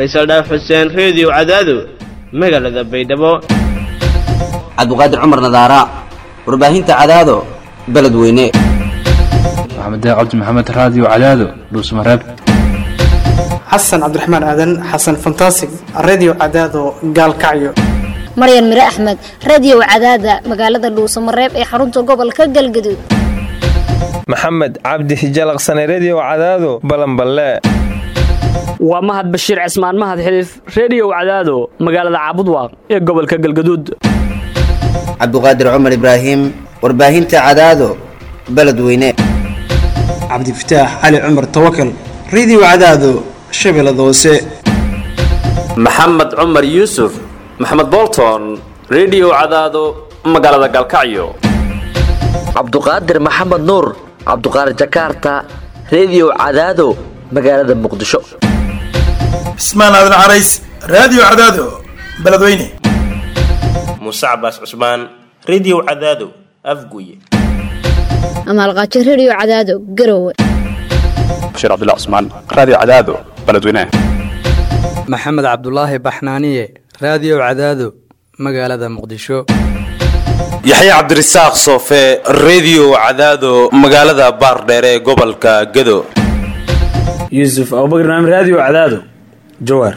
faysal dhaaf xuseen reediyo cadaado magaalada baydhabo cabdiqaadir cumar nadaara warbaahinta cadaado beledweyne maxamed cabdi maxamed raadiyo cadaado dhuusmareeb xasan cabdiraxmaan aadan xasan fantasig redio cadaado gaalkacyo maryan mire axmed radio cadaada magaalada dhuusamareeb ee xarunta gobolka galgaduud maxamed cabdi hijalaqsane redio cadaado balanballe waa mahad bashiir cismaan mahad xiliif reediyow cadaado magaalada caabudwaaq ee gobolka galgaduud cabdiqaadir cumar ibraahim warbaahinta cadaado beledweyne cabdifataax cali cumar tawakal redio cadaado shabeellada hoose maxamed cumar yuusuf maxamed bolton redio cadaado magaalada galkacyo cabduqaadir maxamed nuur cabduqaadir jakaarta redio cadaado magaalada muqdisho cismaan aadan carays raadiyo cadaado beledweyne muuse cabaas cusmaan redio cadaado afguye amaalqaajo redio cadaado garowe bashiir cabdilla cusmaan raadiyo cadaado beledweyne maxamed cabdulaahi baxnaaniye raadiyo cadaado magaalada muqdisho yaxya cabdirasaaq soofe redio cadaado magaalada baardheere ee gobolka gado yuusuf abubakr naam raadiyo cadaado jawaar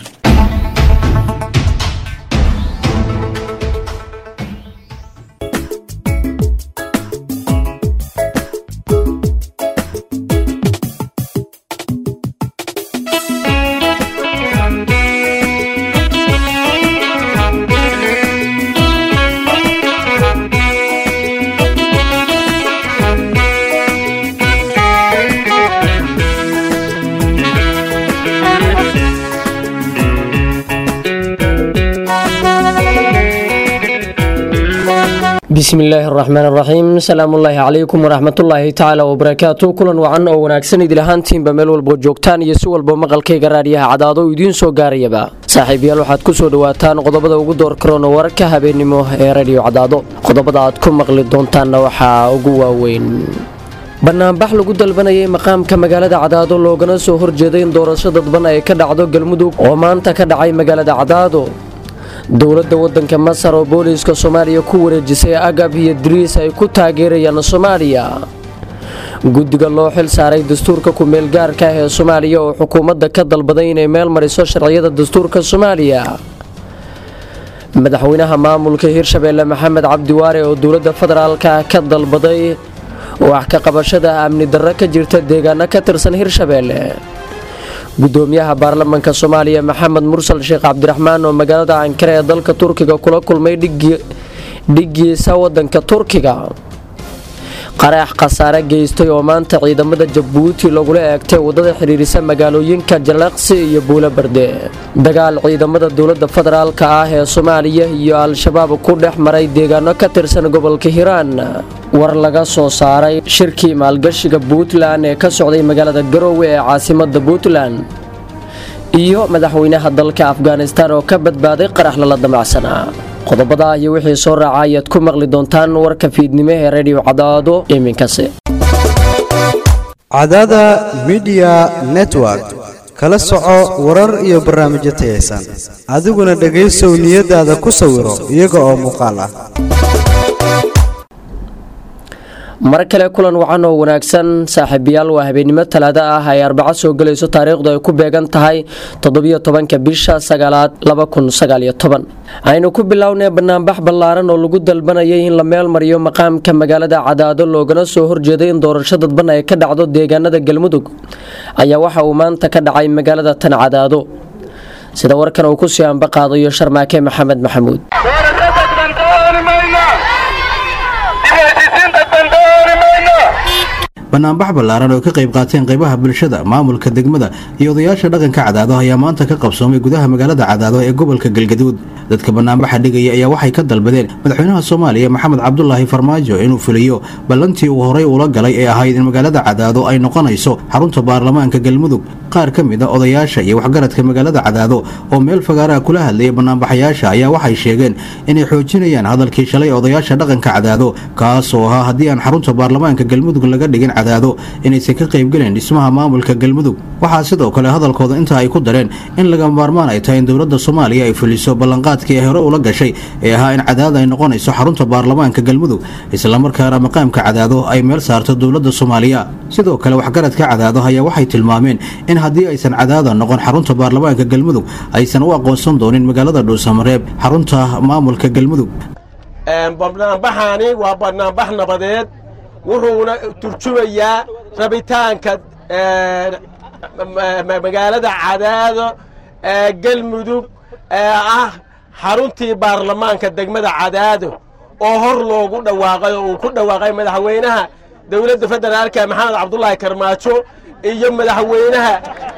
bismillaahi araxmaan araxiim salaamullaahi calaykum waraxmatullaahi tacaala wabarakaatu kulan wacan oo wanaagsan idil ahaantiinba meel walbo joogtaan iyo si walba maqalkayga raadiyaha cadaado idiin soo gaarayaba saaxiibayaal waxaad ku soo dhowaataan qodobada ugu door karoon wararka habeennimo ee radiyo cadaado qodobada aad ku maqli doontaanna waxaa ugu waaweyn banaanbax lagu dalbanayay maqaamka magaalada cadaado loogana soo horjeeday in doorasho dadban ay ka dhacdo galmudug oo maanta ka dhacay magaalada cadaado dowladda waddanka masar oo booliiska soomaaliya ku wareejisay agab iyo dariis ay ku taageerayaan soomaaliya guddiga loo xil saaray dastuurka ku-meelgaarka ah ee soomaaliya oo xukuumadda ka dalbaday inay meel mariso sharciyada dastuurka soomaaliya madaxweynaha maamulka hirshabeelle maxamed cabdiwaare oo dowladda federaalka ka dalbaday wax ka qabashada amni darro ka jirta deegaano ka tirsan hirshabeelle gudoomiyaha baarlamaanka soomaaliya maxamed mursal sheekh cabdiraxmaan oo magaalada ankare ee dalka turkiga kula kulmay dhigiisa wadanka turkiga qaraax khasaare geystay oo maanta ciidamada jabuuti lagula eegtay wadada xidhiirisa magaalooyinka jalaqsi iyo buulo barde dagaal ciidamada dowlada federaalka ah ee soomaaliya iyo al-shabaab ku dhex maray deegaano ka tirsan gobolka hiiraan war laga soo saaray shirkii maalgashiga puntland ee ka socday magaalada garoowe ee caasimada puntland iyo madaxweynaha dalka afghanistan oo ka badbaaday qarax lala damacsanaa qodobada iyo wixii soo raaca ayaad ku maqli doontaan warka fiidnimo ee rediyo cadaado iminkasi cadaada midiya network kala soco warar iyo barnaamijyo tayaysan adiguna dhegaysow niyadaada ku sawiro iyaga oo muuqaal ah mar kale kulan wacan oo wanaagsan saaxiibayaal waa habeennimo talaado ah ay arbaco soo gelayso taariikhdu ay ku beegan tahay toddobiyo tobanka bisha sagaalaad laba kun sagaaliyo toban aynu ku bilownay banaanbax ballaaran oo lagu dalbanayay in la meel mariyo maqaamka magaalada cadaado loogana soo horjeeday in doorasho dadban ay ka dhacdo deegaanada galmudug ayaa waxa uu maanta ka dhacay magaalada tan cadaado sida warkan uu kusii ambaqaadayo sharmaake maxamed maxamuud banaanbax ballaaran oo ka qayb qaateen qaybaha bulshada maamulka degmada iyo odayaasha dhaqanka cadaado ayaa maanta ka qabsoomay gudaha magaalada cadaado ee gobolka galgaduud dadka banaanbaxa dhigaya ayaa waxay ka dalbadeen madaxweynaha soomaaliya maxamed cabdulaahi farmaajo inuu fuliyo ballantii uu horay ula galay ee ahayd in magaalada cadaado ay noqonayso xarunta baarlamaanka galmudug qaar ka mid a odayaasha iyo waxgaradka magaalada cadaado oo meel fagaaraha kula hadlayay banaanbaxayaasha ayaa waxay sheegeen inay xoojinayaan hadalkii shalay odayaasha dhaqanka cadaado kaasoo ahaa haddii aan xarunta baarlamaanka galmudug laga dhigin cadaado inaysan ka qaybgelin dhismaha maamulka galmudug waxaa sidoo kale hadalkooda intaa ay ku dareen in laga maarmaan ay tahay in dowladda soomaaliya ay fuliso ballanqaadkii ay hore ula gashay ee ahaa in cadaado ay noqonayso xarunta baarlamaanka galmudug islamarkaana maqaamka cadaado ay meel saarto dowladda soomaaliya sidoo kale waxgaradka cadaado ayaa waxay tilmaameen in haddii aysan cadaada noqon xarunta baarlamaanka galmudug aysan u aqoonsan doonin magaalada dhuusamareeb xarunta maamulka galmudug banaanbaxaani waa banaanbax nabadeed wuxuuna turjumayaa rabitaanka magaalada cadaado ee galmudug ee ah xaruntii baarlamaanka degmada cadaado oo hor loogu dhawaaqay oo uu ku dhawaaqay madaxweynaha dowladda federaalka maxamed cabdulaahi karmaajo iyo madaxweynaha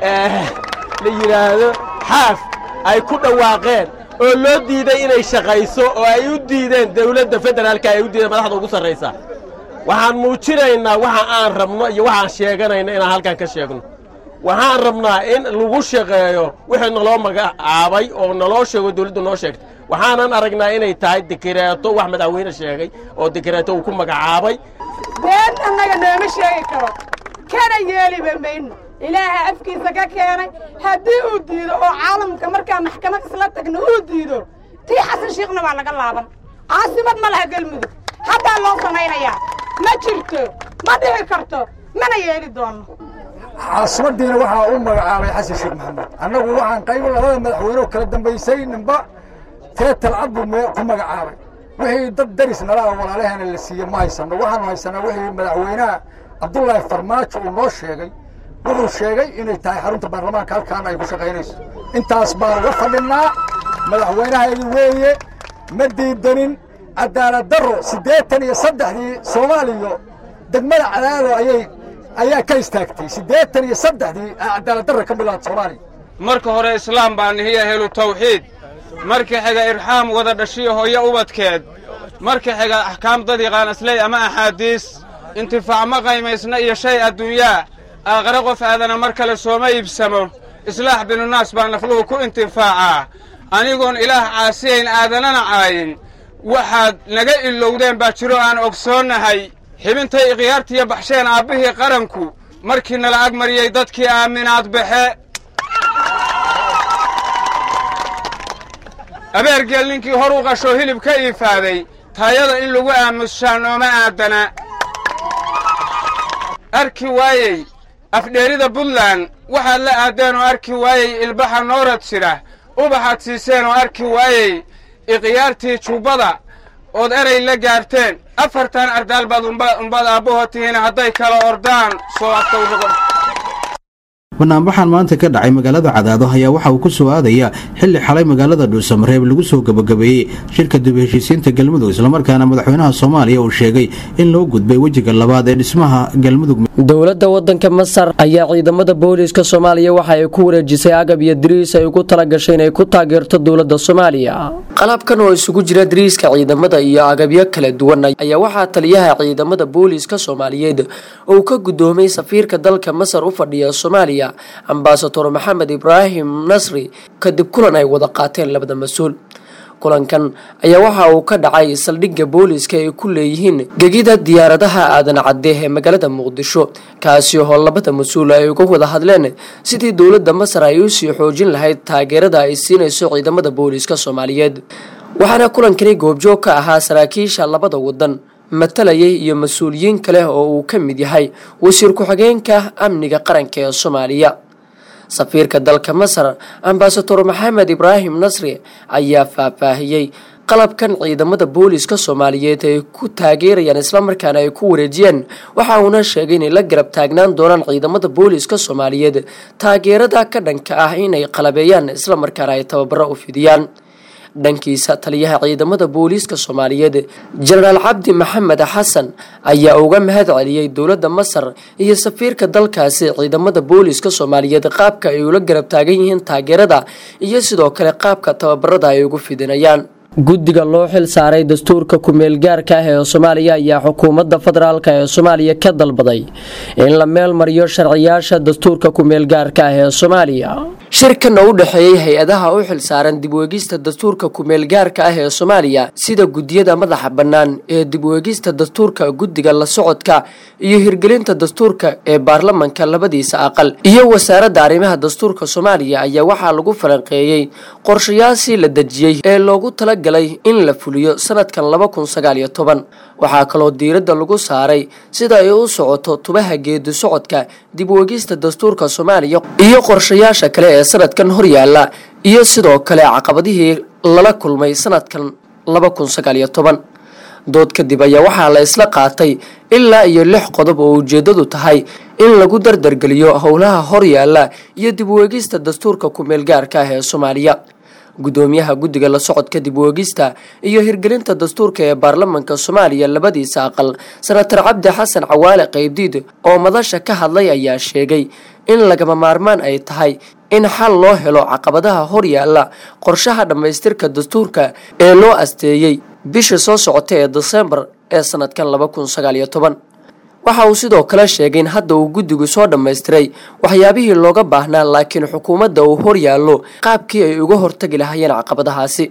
la yidhaahdo xaaf ay ku dhawaaqeen oo loo diiday inay shaqayso oo ay u diideen dowladda federaalka ay u diideen madaxda ugu sarraysa waxaan muujinaynaa waxa aan rabno iyo waxaan sheeganayno inaan halkan ka sheegno waxaan rabnaa in lagu shaqeeyo wixii naloo magacaabay oo naloo sheego dowladdu noo sheegtay waxaanan aragnaa inay tahay dikireeto wax madaxweyne sheegay oo dikireeto uu ku magacaabay been annaga nooma sheegi karo kana yeeliba mayno ilaaha afkiisa ka keenay haddii uu diido oo caalamka markaa maxkamad isla tagno uu diido tii xasan shiikhna waa laga laaban caasimad ma laha galmudug haddaa loo samaynayaa ma jirto ma dhici karto mana yeeli doonno caasimadiina waxaa u magacaabay xasan sheekh maxamed annagu waxaan qayb labada madaxweyneo kala dambaysay ninba teetal cad buu ku magacaabay wixii dad daris nala ah walaalaheena la siiyey ma haysano waxaanu haysanaa wixii madaxweynaha cabdullaahi farmaajo uu noo sheegay wuxuu sheegay inay tahay xarunta baarlamaanka halkaana ay ku shaqaynayso intaas baan uga fadhinnaa madaxweynahaydi weeye ma diidanin cadaalad darro siddeetan iyo saddexdii soomaaliya degmada cadaado ayay ayaa ka istaagtay siddeetan iyo saddexdii cadaalad darra ka bilaad soomaaliya marka hore islaam baa nihiya helu tawxiid marka xiga irxaam wada dhashiyo hooyo ubadkeed marka xiga axkaam dad yaqaan asley ama axaadiis intifaac ma qaymaysna iyo shay adduunyaa aakhare qof aadana mar kale sooma iibsamo islaax binunaas baa nafluhu ku intifaacaa anigoon ilaah caasiyayn aadanana caayin waxaad naga ilowdeen baa jiro aan ogsoonnahay xibintay ikhyaartiiyo baxsheen aabbihii qaranku markii nala agmariyey dadkii aaminaad baxe abeergeel ninkii hor u qashoo hilib ka iifaaday taayada in lagu aamushaa nooma aadana arki waayey afdheerida buntland waxaad la aadeen oo arki waayey ilbaxa noorad jira ubaxaad siiseen oo arki waayey ikhyaartii jubbada ood eray la gaarteen afartan ardaal baad umbaad aabbaho tihiin hadday kala ordaan soo agtawrugo banaanbaxan maanta ka dhacay magaalada cadaado ayaa waxa uu ku soo aadayaa xilli xalay magaalada dhuusamareeb lagu soo gebagabeeyey shirka dib heshiisiinta galmudug islamarkaana madaxweynaha soomaaliya uu sheegay in loo gudbay wejiga labaad ee dhismaha galmudug dowladda wadanka masar ayaa ciidamada booliiska soomaaliya waxa ay ku wareejisay agab iyo dariis ay ugu talagashay inay ku taageerto dowladda soomaaliya qalabkan oo isugu jira dariiska ciidamada iyo agabyo kala duwan ayaa waxaa taliyaha ciidamada booliiska soomaaliyeed uu ka gudoomay safiirka dalka masar u fadhiya soomaaliya ambasador maxamed ibraahim nasri kadib kulan ay wada qaateen labada mas-uul kulankan ayaa waxa uu ka dhacay saldhigga booliiska ay ku leeyihiin gegida diyaaradaha aadan cadde ee magaalada muqdisho kaasi oo labada mas-uul ay uga wada hadleen sidii dowladda masar ay usii xoojin lahayd taageerada ay siinayso ciidamada booliiska soomaaliyeed waxaana kulankani goobjoog ka ahaa saraakiisha labada wadan matalayay iyo mas-uuliyiin kale oo uu ka mid yahay wasiir ku-xigeenka amniga qaranka ee soomaaliya safiirka dalka masar ambasador maxamed ibraahim nasri ayaa faahfaahiyey qalabkan ciidamada booliiska soomaaliyeed ay ku taageerayaan islamarkaana ay ku wareejiyeen waxa uuna sheegay inay la garab taagnaan doonaan ciidamada booliiska soomaaliyeed taageerada ka dhanka ah inay qalabeeyaan islamarkaana ay tababaro u fidiyaan dhankiisa taliyaha ciidamada booliiska soomaaliyeed jenaraal cabdi maxamed xasan ayaa uga mahad celiyey dowladda masar iyo safiirka dalkaasi ciidamada booliiska soomaaliyeed qaabka ay ula garab taagan yihiin taageerada iyo sidoo kale qaabka tababarada ay ugu fidinayaan guddiga loo xil saaray dastuurka ku-meelgaarka ah ee soomaaliya ayaa xukuumadda federaalk ee soomaaliya ka dalbaday in la meel mariyo sharciyaasha dastuurka ku-meelgaarka ah ee soomaaliya shirkan oo u dhexeeyey hay-adaha u xil saaran dibweegista dastuurka ku-meelgaarka ah ee soomaaliya sida guddiyada madaxa bannaan ee dibweegista dastuurka guddiga la socodka iyo hirgelinta dastuurka ee baarlamanka labadiisa aqal iyo wasaaradda arrimaha dastuurka soomaaliya ayaa waxaa lagu falanqeeyey qorshayaashii la dejiyey ee loogu talagalay in la fuliyo sanadkan laba kun sagaal iyo toban waxaa kaloo diiradda lagu saaray sida ay u socoto tubaha geedi socodka dibweegista dastuurka soomaaliya iyo qorshayaasha kale ee sanadkan horyaala iyo sidoo kale caqabadihii lala kulmay sanadkan laba kun sagaal iyo toban dood kadib ayaa waxaa la isla qaatay ilaa iyo lix qodob oo ujeedadu tahay in lagu dardargeliyo howlaha horyaala iyo dibweegista dastuurka ku-meelgaarka ah ee soomaaliya gudoomiyaha guddiga la socodka dibweegista iyo hirgelinta dastuurka ee baarlamanka soomaaliya labadiisa aqal senatar cabdi xasan cawaale qaybdiid oo madasha ka hadlay ayaa sheegay in lagama maarmaan ay tahay in xal loo helo caqabadaha horyaala qorshaha dhammaystirka dastuurka ee loo asteeyey bisha soo socota ee disembar ee sanadkan laba kun sagaal iyo toban waxa uu sidoo kale sheegay in hadda uu guddigu soo dhammaystiray waxyaabihii looga baahnaa laakiin xukuumadda uu horyaallo qaabkii ay uga hortagi lahayeen caqabadahaasi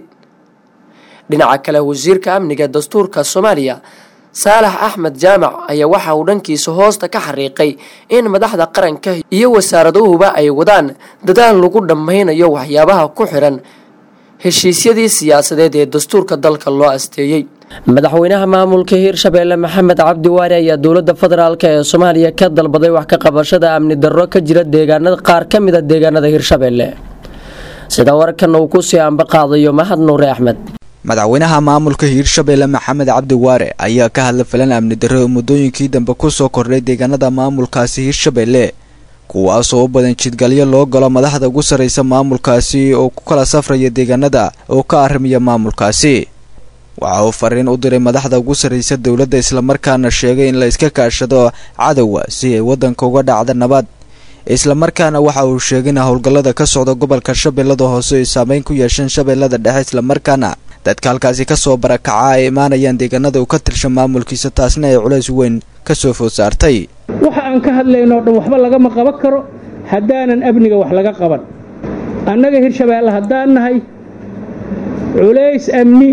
dhinaca kale wasiirka amniga dastuurka soomaaliya saalax axmed jaamac ayaa waxa uu dhankiisa hoosta ka xariiqay in madaxda qaranka iyo wasaaraduhuba ay wadaan dadaal lagu dhammaynayo waxyaabaha ku xiran heshiisyadii siyaasadeed ee dastuurka dalka loo asteeyey madaxweynaha maamulka hiirshabeelle maxamed cabdi waari ayaa dowladda federaalk ee soomaaliya ka dalbaday wax ka qabashada amni darro ka jira deegaanada qaar ka mida deegaanada hiirshabeelle sida warkan uu kusii ambaqaadayo mahad nuure axmed madaxweynaha maamulka hiirshabeelle maxamed cabdi waare ayaa ka hadla falan amni darro oo muddooyinkii dambe kusoo kordhay deegaanada maamulkaasi hiirshabeelle kuwaasoo u badan jidgalyo loo galo madaxda ugu sarraysa maamulkaasi oo ku kala safraya deegaanada oo ka arrimaya maamulkaasi waxa uu fariin u diray madaxda ugu sarraysa dowladda islamarkaana sheegay in la iska kaashado cadowga si ay waddanka uga dhacda nabad islamarkaana waxa uu sheegay in howlgallada ka socda gobolka shabeellada hoose ay saameyn ku yeesheen shabeellada dhexe islamarkaana dadka halkaasi kasoo barakaca ay imaanayaan deegaanada uu ka tirsha maamulkiisa taasna ay culays weyn kasoo food saartay waxa aan ka hadlaynoo dhan waxba lagama qaban karo haddaanan amniga wax laga qaban annaga hirshabeelle haddaan nahay culays amni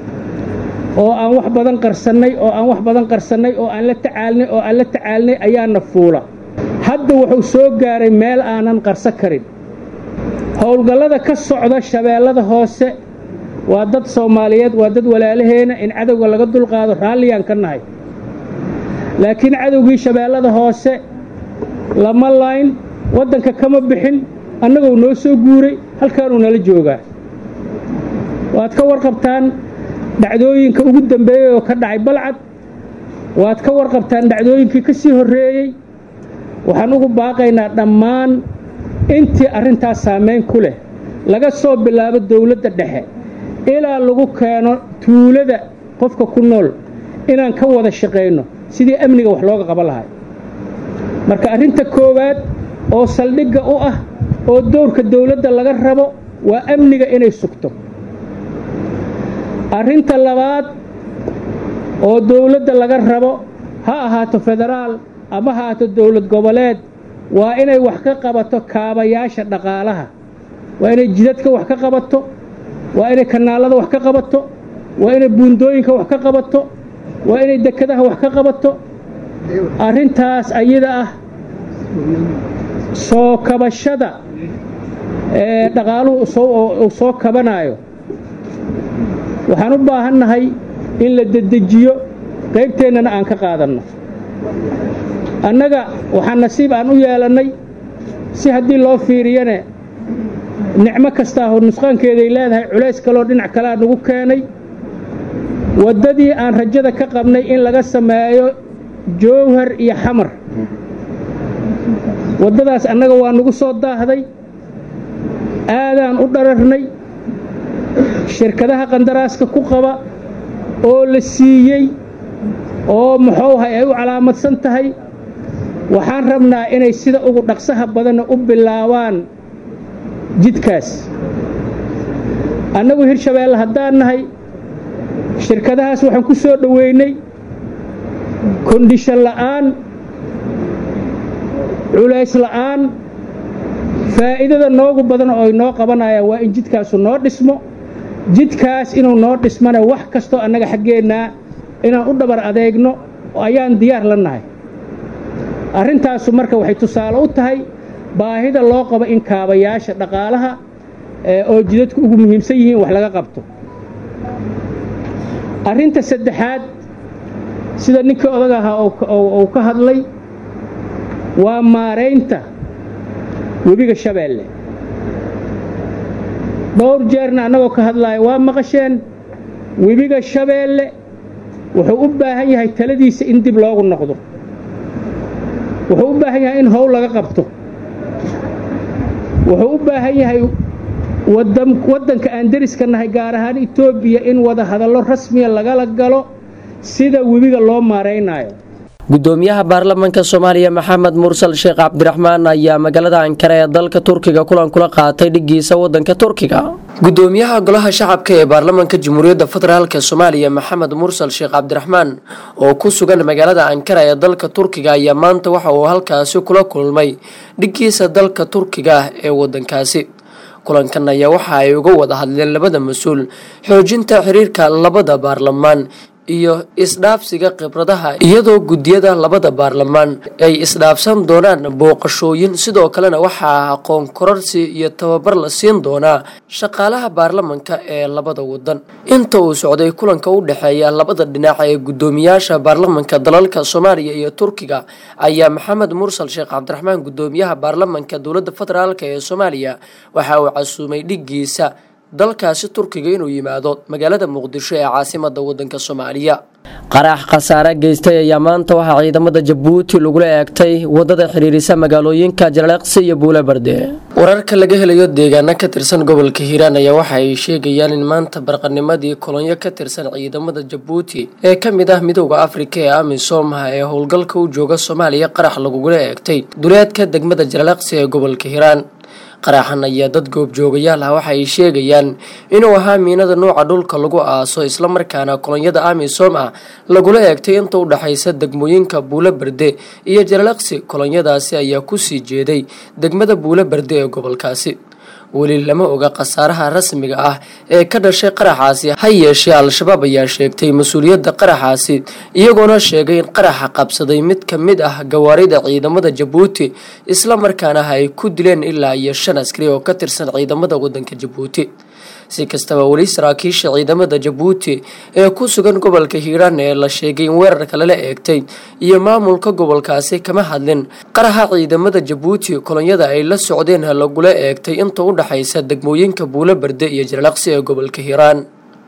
oo aan wax badan qarsannay oo aan wax badan qarsannay oo aan la tacaalnay oo aan la tacaalnay ayaana fuula hadda wuxuu soo gaaray meel aanan qarso karin howlgallada ka socda shabeellada hoose waa dad soomaaliyeed waa dad walaalaheena in cadowga laga dulqaado raalliyaan ka nahay laakiin cadowgii shabeellada hoose lama layn waddanka kama bixin annagoo noo soo guuray halkaanuu nala joogaa waad ka warqabtaan dhacdooyinka ugu dambeeyey oo ka dhacay balcad waad ka warqabtaan dhacdooyinkii ka sii horreeyey waxaan ugu baaqaynaa dhammaan intii arrintaas saamayn ku leh laga soo bilaabo dawladda dhexe ilaa lagu keeno tuulada qofka ku nool inaan ka wada shaqayno sidii amniga wax looga qaban lahay marka arrinta koowaad oo saldhigga u ah oo dowrka dawladda laga rabo waa amniga inay sugto arrinta labaad oo dawladda laga rabo ha ahaato federaal ama ha ahaato dowlad goboleed waa inay wax ka qabato kaabayaasha dhaqaalaha waa inay jidadka wax ka qabato waa inay kanaalada wax ka qabato waa inay buundooyinka wax ka qabato waa inay dekadaha wax ka qabato arrintaas ayada ah soo kabashada ee dhaqaaluhu uu soo kabanaayo waxaan u baahannahay in la dedejiyo qaybteennana aan ka qaadanno annaga waxaa nasiib aan u yeelannay si haddii loo fiiriyane nicmo kastaahoo nusqaankeeday leedahay culays kaloo dhinac kalea nagu keenay waddadii aan rajada ka qabnay in laga sameeyo jowhar iyo xamar waddadaas annaga waa nagu soo daahday aadaan u dhararnay shirkadaha qandaraaska ku qaba oo la siiyey oo muxuuhay ay u calaamadsan tahay waxaan rabnaa inay sida ugu dhaqsaha badanna u bilaabaan jidkaas annagu hirshabeelle haddaan nahay shirkadahaas waxaan ku soo dhoweynay kondhishan la'aan culays la'aan faa'iidada noogu badan oo inoo qabanayaan waa in jidkaasu noo dhismo jidkaas inuu noo dhismana wax kastoo annaga xaggeennaa inaan u dhabar adeegno ayaan diyaar la nahay arrintaasu marka waxay tusaale u tahay baahida loo qabo in kaabayaasha dhaqaalaha oo jidadku ugu muhiimsan yihiin wax laga qabto arrinta saddexaad sida ninkii odag ahaa uu ka hadlay waa maaraynta webiga shabeelle dhowr jeerna annagoo ka hadlaya waa maqasheen webiga shabeelle wuxuu u baahan yahay taladiisa in dib loogu noqdo wuxuu u baahan yahay in howl laga qabto wuxuu u baahan yahay waddanka aan deriska nahay gaar ahaan etoobiya in wada hadallo rasmiya lagala galo sida webiga loo maaraynayo gudoomiyaha baarlamaanka soomaaliya maxamed mursal sheekh cabdiraxmaan ayaa magaalada ankara ee dalka turkiga kulan kula qaatay dhigiisa wadanka turkiga gudoomiyaha golaha shacabka ee baarlamaanka jamhuuriyadda federaalk soomaaliya maxamed mursal sheekh cabdiraxmaan oo ku sugan magaalada ankara ee dalka turkiga ayaa maanta waxa uu halkaasi kula kulmay dhigiisa dalka turkiga ee wadankaasi kulankan ayaa waxa ay uga wada hadleen labada mas-uul xoojinta xiriirka labada baarlamaan iyo isdhaafsiga khibradaha iyadoo guddiyada labada baarlamaan ay isdhaafsan doonaan booqashooyin sidoo kalena waxaa aqoon kororsi iyo tababar la siin doonaa shaqaalaha baarlamanka ee labada wadan inta uu socday kulanka u dhexeeya labada dhinac ee guddoomiyaasha baarlamanka dalalka soomaaliya iyo turkiga ayaa maxamed mursal sheekh cabdiraxmaan guddoomiyaha baarlamanka dowladda federaalk ee soomaaliya waxa uu casuumay dhigiisa dalkaasi turkiga inuu yimaado magaalada muqdisho ee caasimada wadanka soomaaliya qarax khasaare geystay ayaa maanta waxaa ciidamada jabuuti lagula eegtay wadada xiriirisa magaalooyinka jaleeqsi iyo buulebarde wararka laga helayo deegaano ka tirsan gobolka hiiraan ayaa waxa ay sheegayaan in maanta barqanimadii kolonyo ka tirsan ciidamada jabuuti ee ka mid ah midooda afrika ee amisom ee howlgalka u jooga soomaaliya qarax lagugula eegtay duleedka degmada jaleeqsi ee gobolka hiiraan qaraxan ayaa dad goobjoogayaal ah waxa ay sheegayaan inuu ahaa miinada nuuca dhulka lagu aaso islamarkaana kolonyada amisom ah lagula eegtay inta u dhexaysa degmooyinka buulo berde iyo jaralaqsi kolonyadaasi ayaa kusii jeeday degmada buulo berde ee gobolkaasi weli lama oga khasaaraha rasmiga ah ee ka dhashay qaraxaasi ha yeeshee al-shabaab ayaa sheegtay mas-uuliyadda qaraxaasi iyagoona sheegay in qaraxa qabsaday mid ka mid ah gawaarida ciidamada jabuuti islamarkaana ay ku dileen ilaa iyo shan askari oo ka tirsan ciidamada wadanka jabuuti si kastaba weli saraakiisha ciidamada jabuuti ee ku sugan gobolka hiiraan ee la sheegay in weerarka lala eegtay iyo maamulka gobolkaasi kama hadlin qaraxa ciidamada jabuuti kolonyada ay la socdeen lagula eegtay inta u dhexaysa degmooyinka buulo berde iyo jarlaqsi ee gobolka hiiraan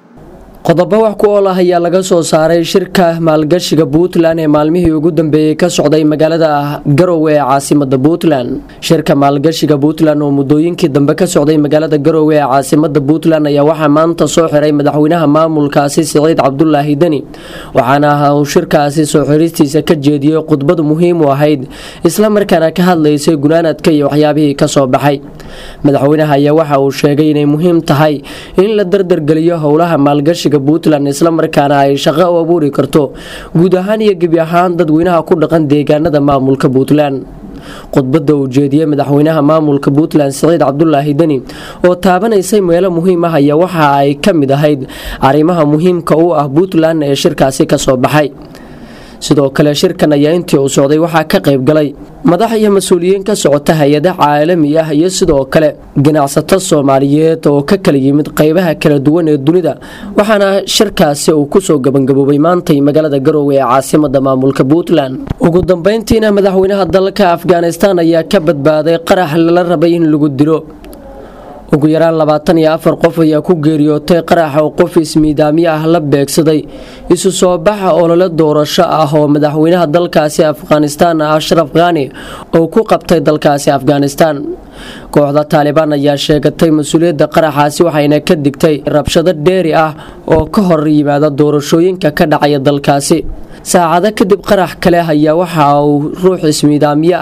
qodobo wax ku ool ah ayaa laga soo saaray shirka maalgashiga puntland ee maalmihii ugu dambeeyey ka socday magaalada garowe ee caasimada puntland shirka maalgashiga puntland oo muddooyinkii dambe ka socday magaalada garowe ee caasimada puntland ayaa waxaa maanta soo xiray madaxweynaha maamulkaasi siciid cabdulaahi deni waxaana uu shirkaasi soo xiristiisa ka jeediyey khudbad muhiim u ahayd islamarkaana ka hadlaysay gunaanadka iyo waxyaabihii kasoo baxay madaxweynaha ayaa waxa uu sheegay inay muhiim tahay in la dardargeliyo howlaha maalgashiga puntland islamarkaana ay shaqo u abuuri karto guud ahaan iyo gebi ahaan dadweynaha ku dhaqan deegaanada maamulka puntland khudbadda uu jeediyey madaxweynaha maamulka puntland siciid cabdulaahi deni oo taabanaysay meelo muhiim ah ayaa waxa ay ka mid ahayd arrimaha muhiimka u ah puntland ee shirkaasi kasoo baxay sidoo kale shirkan ayaa intii uu socday waxaa ka qayb galay madax iyo mas-uuliyiin ka socota hay-ada caalami ah iyo sidoo kale ganacsato soomaaliyeed oo ka kala yimid qeybaha kala duwan ee dunida waxaana shirkaasi uu kusoo gabangaboobay maantay magaalada garowe ee caasimada maamulka puntland ugu dambeyntiina madaxweynaha dalka afghanistan ayaa ka badbaaday qarax lala rabay in lagu dilo ugu yaraan labaatan iyo afar qof ayaa ku geeriyootay qaraxa oo qof ismiidaamyo ah la beegsaday isu soo baxa olole doorasho ah oo madaxweynaha dalkaasi afghanistan ashraf khani oo ku qabtay dalkaasi afghanistan kooxda taalibaan ayaa sheegatay mas-uuliyadda qaraxaasi waxayna ka digtay rabshado dheeri ah oo ka hor yimaada doorashooyinka ka dhacaya dalkaasi saacado kadib qarax kale ayaa waxa uu ruux ismiidaamyo ah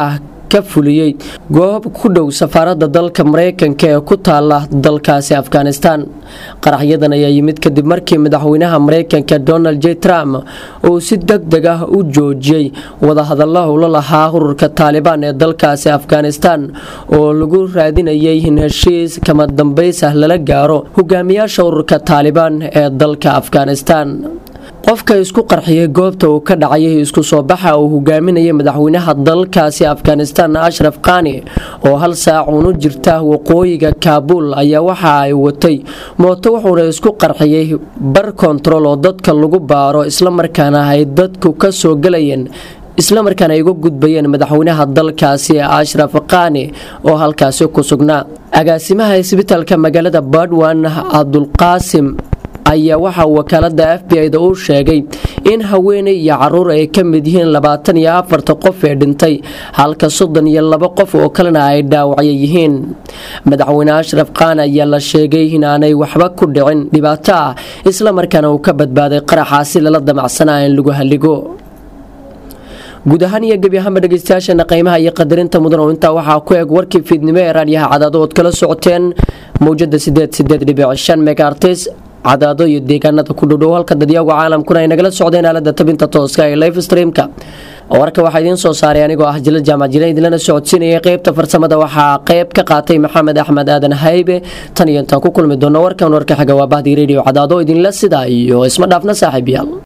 ka fuliyey goob ku dhow safaaradda dalka mareykanka ee ku taala dalkaasi afghanistan qaraxyadan ayaa yimid kadib markii madaxweynaha mareykanka donald j trump uu si deg deg ah u joojiyey wadahadalla ula lahaa ururka taalibaan ee dalkaasi afghanistan oo lagu raadinayay in heshiis kama dambays ah lala gaaro hogaamiyaasha ururka taalibaan ee dalka afghanistan qofka isku qarxiyay goobta uu ka dhacayay isku soo baxa uu hogaaminayay madaxweynaha dalkaasi afghanistan ashraf khani oo hal saac uunu jirta waqooyiga kaabul ayaa waxa ay watay mooto wuxuuna isku qarxiyay bar kontarool oo dadka lagu baaro islamarkaana ay dadku ka soo gelayeen islamarkaana ay uga gudbayeen madaxweynaha dalkaasi ashraf khani oo halkaasi ku sugnaa agaasimaha isbitaalka magaalada badwan cabdulqaasim ayaa waxaa wakaalada f b i-da uu sheegay in haweeney iyo caruur ay ka mid yihiin labaatan iyo afarta qof ee dhintay halka soddon iyo laba qof oo kalena ay dhaawacyo yihiin madaxweyne ashraf khan ayaa la sheegay inaanay waxba ku dhicin dhibaato ah islamarkaana uu ka badbaaday qaraxaasi lala damacsanaa in lagu halligo guud ahaan iyo gebi ahaanba dhegeystayaasheena qiimaha iyo qadarinta mudan oo intaa waxaa ku eg warkii fiidnimo ee raadyaha cadaado ood kala socoteen mawjada sideed sideed dhibic shan megaartis cadaado iyo deegaanada ku dhowdhow halka dadyagu caalamkuna ay nagala socdeen aalada tabinta tooska ee life streamka warka waxaa idiin soo saaray anigoo ah jila jaamac jila idinlana socodsiinayay qeybta farsamada waxaa qeyb ka qaatay maxamed axmed aadan haybe tan iyo intaan ku kulmi doono warkan warka xiga waa bahdii radio cadaado idinla sidaa iyo isma dhaafna saaxiib yaal